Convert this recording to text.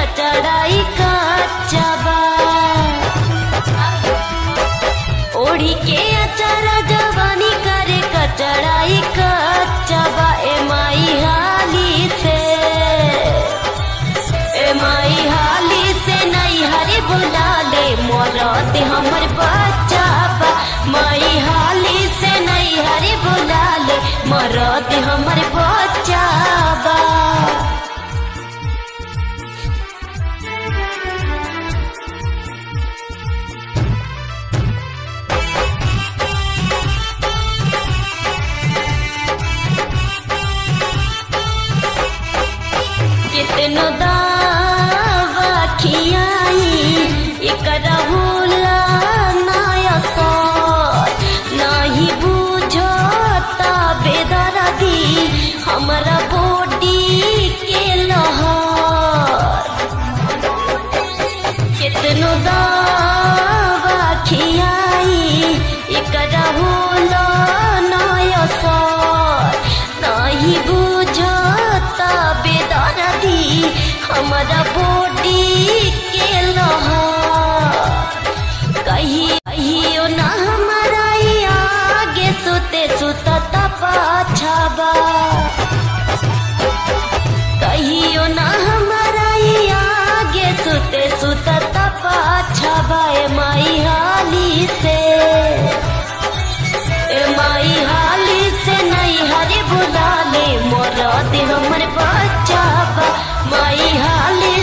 कचड़ाई कच्चबा ओढ़ी के अचारा जवानी करे कचड़ाई कच्चबा ए माई हाली से ए माई हाली से नहीं हरे बुला ले मोरत हमर बच्चा बा माई हाली से नहीं हरे बुला ले मरद हमर बच्चा बा कितनो दावा खियाई एकरा होला नाया सर नाही बुझता बेदर्दी हमरा बॉडी के लहर कितनो दावा खियाई एकरा होला नाया सर नाही बुझता बेदर्दी हमरा बॉडी के लहर कही कहियो ना हमारा ई आगे सुते सुतता पाछाबा कहियो ना हमारा ई आगे सुते सुतता पाछाबा ए माई हाली से ए माई हाली से नहीं हरे बुला ले मोरा दे हमर बच्चा बा माई हाली